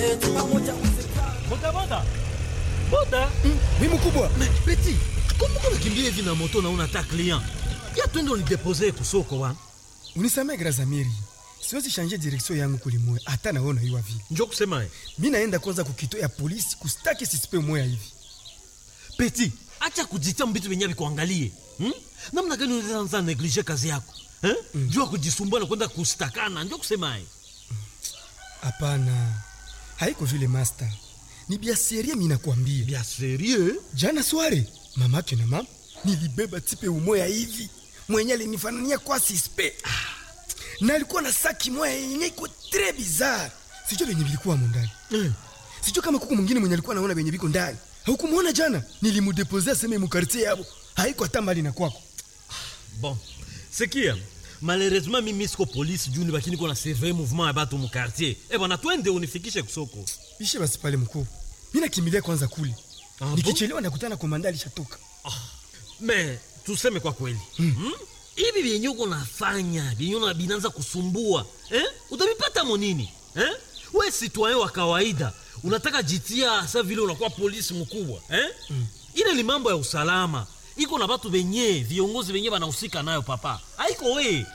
boda boda boda mi mkubwa peti kumbuka unakimbia hivi na moto na una hata client ya twende unidepose kusoko wana unisamee grazamiri siwezi shanje direksio yangu kulimwe hata naona hiwa vile njo kusema ye mi naenda kwanza kukito ya polisi kustaki sisipe moya hivi peti acha kujitia mbitu venye vikuangalie hmm? namna gani unaanza neglige kazi yako eh? mm. juu ya kujisumbua na kwenda kustakana njo kusema ye hapana haiko vile master ni bia serie mi nakwambia bia serie jana sware mamake na mama nilibeba tipe umoya hivi mwenye alinifanania kwa sispe na alikuwa na saki moya yenye iko tre bizarre sijua venye vilikuwa mondani eh. sijua kama kuku mwingine mwenye alikuwa naona venye viko ndani haukumwona jana nilimudepose aseme mukartie yabo haiko hata mbali na kwako bon sikia malheureusement mimi siko polisi juu nibaki niko na surveille mouvement ya batu mu quartier eh bwana twende unifikishe kusoko bishe basi pale mkuu mi nakimbilia kwanza kule Ah, bon? nikichelewa nakutana komanda alishatoka me tuseme kwa kweli hmm? hivi vyenye uko nafanya vyenye una binanza kusumbua eh? utavipata monini eh? we citoyen wa kawaida unataka jitia sa vile unakuwa polisi mkubwa eh? mm. ile ni mambo ya usalama iko na batu venye viongozi venye banahusika nayo papa haiko we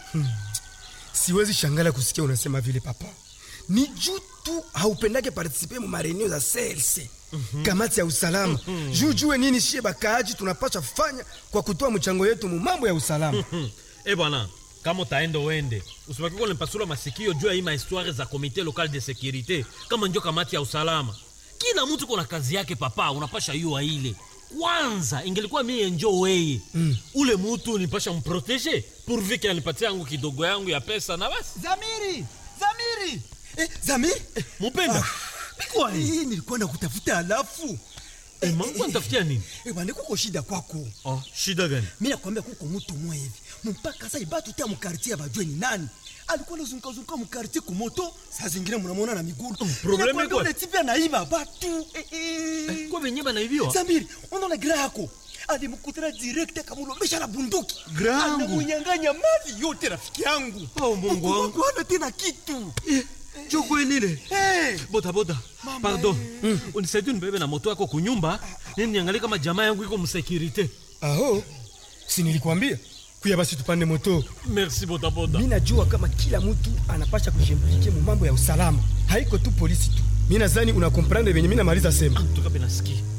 siwezi shangala kusikia unasema vile papa ni juu tu haupendake partisipe mu marenio za CLC kamati ya usalama juu jue nini shie bakaaji tunapasha fanya kwa kutoa mchango yetu mu mambo ya usalama hmm. e bwana kama utaenda uende usibaki kwa nipasula masikio juu ya hii mahistoire za komite local de securite kama njo kamati ya usalama kila mtu kuna kazi yake papa unapasha yua ile kwanza ingelikuwa mie njo weye mm. ule mutu nipasha mprotege pourvu ke anipatia yangu kidogo yangu ya pesa na basi Zamiri! Zamiri! Eh, Zamiri! Eh, mupenda bikwani hii nilikuwa nakutafuta alafu. eh, mangu anitafutia nini Eh, bwana kuko shida kwako. oh, shida gani Mimi nakwambia kuko mtu mmoja hivi. Mpaka sasa ibatu tia mkartie bajue ni nani. Alikuwa anazunguka zunguka mkartie kumoto, saa zingine mnamuona na miguu. probleme Ninakwambia kwa- ule tipi anaiba batu. Eh, eh. kwa venye banaibiwa Zamiri, unaona gira yako alimkutana direct akamlombesha na bunduki Gra yangu. anamunyang'anya mali yote rafiki yangu Oh, Mungu wangu. Mungu hana tena kitu jo kwelile hey. bodaboda pardon mm. unisaidie nibebe na moto yako kunyumba nini niangalie kama jamaa yangu iko msekirite aho si nilikwambia kuya basi tupande moto merci bodaboda mi najua kama kila mtu anapasha kushimplike mu mambo ya usalama haiko tu polisi tu mi nazani unakomprendre venye mi namaliza sema tukape nasikia